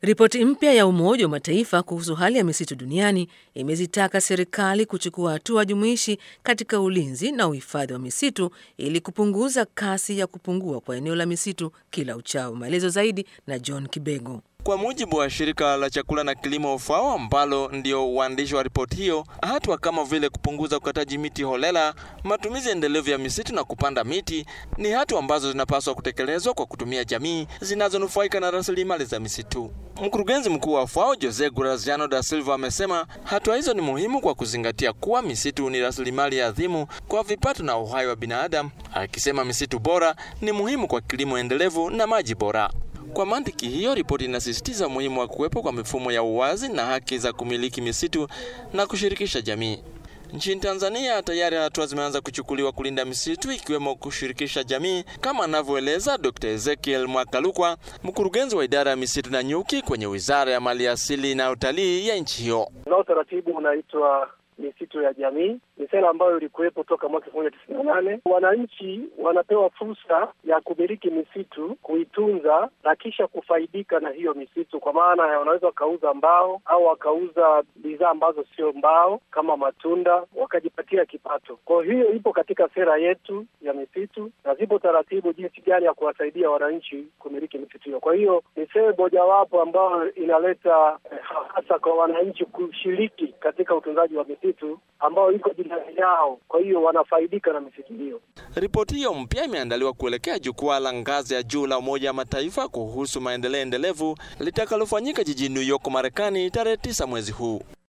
Ripoti mpya ya Umoja wa Mataifa kuhusu hali ya misitu duniani imezitaka serikali kuchukua hatua jumuishi katika ulinzi na uhifadhi wa misitu ili kupunguza kasi ya kupungua kwa eneo la misitu kila uchao. Maelezo zaidi na John Kibego. Kwa mujibu wa shirika la chakula na kilimo FAO ambalo ndio uandishi wa ripoti hiyo, hatua kama vile kupunguza ukataji miti holela, matumizi endelevu ya misitu na kupanda miti ni hatua ambazo zinapaswa kutekelezwa kwa kutumia jamii zinazonufaika na rasilimali za misitu. Mkurugenzi mkuu wa FAO Jose Graziano da Silva amesema hatua hizo ni muhimu kwa kuzingatia kuwa misitu ni rasilimali adhimu kwa vipato na uhai wa binadamu, akisema misitu bora ni muhimu kwa kilimo endelevu na maji bora. Kwa mantiki hiyo, ripoti inasisitiza umuhimu wa kuwepo kwa mifumo ya uwazi na haki za kumiliki misitu na kushirikisha jamii. Nchini Tanzania tayari hatua zimeanza kuchukuliwa kulinda misitu ikiwemo kushirikisha jamii kama anavyoeleza Dr. Ezekiel Mwakalukwa, mkurugenzi wa idara ya misitu na nyuki kwenye Wizara ya Maliasili na Utalii ya nchi hiyo. Unao utaratibu unaitwa misitu ya jamii. Ni sera ambayo ilikuwepo toka mwaka elfu moja tisini na nane. Wananchi wanapewa fursa ya kumiliki misitu, kuitunza na kisha kufaidika na hiyo misitu, kwa maana ya wanaweza wakauza mbao au wakauza bidhaa ambazo sio mbao kama matunda, wakajipatia kipato. Kwa hiyo ipo katika sera yetu ya misitu na zipo taratibu jinsi gani ya kuwasaidia wananchi kumiliki misitu hiyo. Kwa hiyo ni sehemu mojawapo ambayo inaleta eh, hasa kwa wananchi kushiriki katika utunzaji wa misitu ambao iko jirani yao, kwa hiyo wanafaidika na misitu hiyo. Ripoti hiyo mpya imeandaliwa kuelekea jukwaa la ngazi ya juu la Umoja wa Mataifa kuhusu maendeleo endelevu litakalofanyika jijini New York, Marekani tarehe tisa mwezi huu.